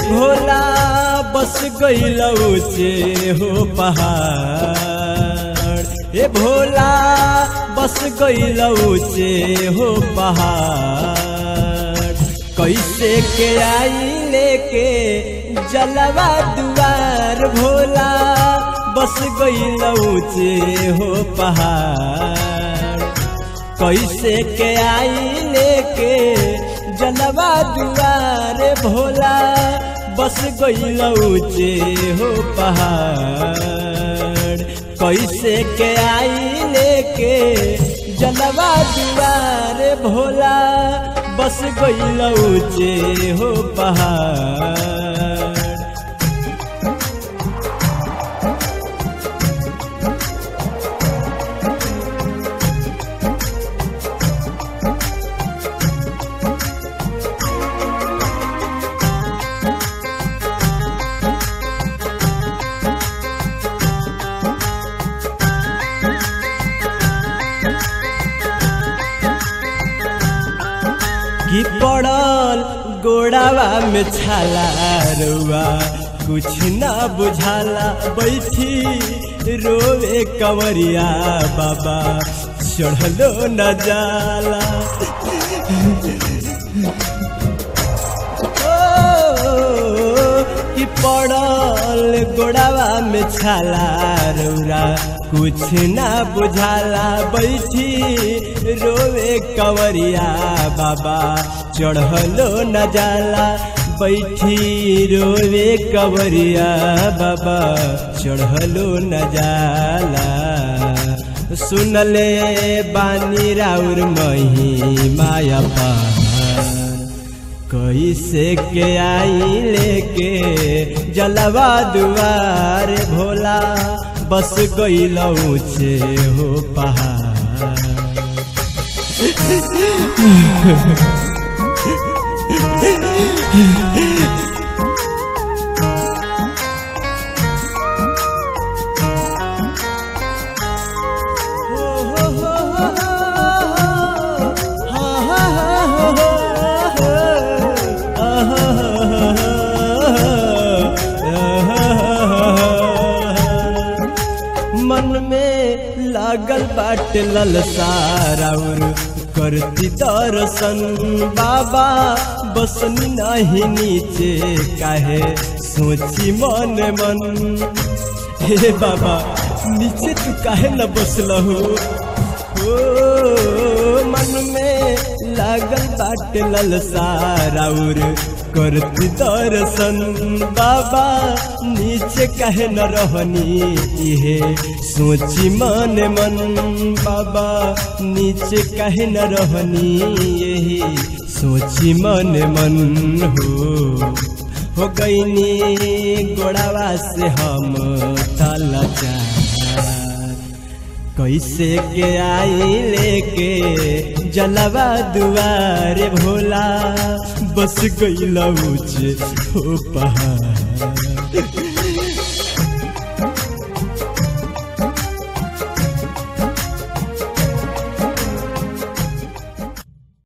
भोला बस गईल ऊंचे हो पहाड़ ए भोला बस गईल ऊंचे हो पहाड़ कैसे के आई लेके जलवा दुआर भोला बस गईल ऊंचे हो पहाड़ कैसे के आई लेके जलवा दुआर भोला बस गईल ऊंचे हो पहाड़ कैसे के आई लेके जलवा दुआर भोला बस गईल ऊंचे हो पहाड़ की पड़ल गोड़ावा में छाला रुआ कुछ ना बुझाला बैठी रोवे कंवरिया बाबा चढ़लो न जाला ओ, कि पड़ल गोड़ावा में छाला रौरा कुछ ना बुझाला बैठी रोवे कंवरिया बाबा चढ़लो न जाला बैठी रोवे कंवरिया बाबा चढ़लो न जाला सुनले बानी राउर मही माया पार कैसे के आई लेके जलवा दुआर भोला बस गईल ऊंचे हो पहाड़ मन में लागल बाटे ललसारा और करती दर्शन बाबा बसनी नहीं नीचे काहे सोची मन मन हे बाबा नीचे तू काहे न बसलहू ओ मन में लागल बाटे ललसारा और करती दर्शन बाबा नीचे कहे न रहनी इहे सोची मन मन बाबा नीचे कहे न रहनी यही सोची मन मन हो हो गईनी गोड़ावा से हम तलचार कैसे के आई लेके जलवा दुआरे भोला बस गईल ऊंचे हो पहाड़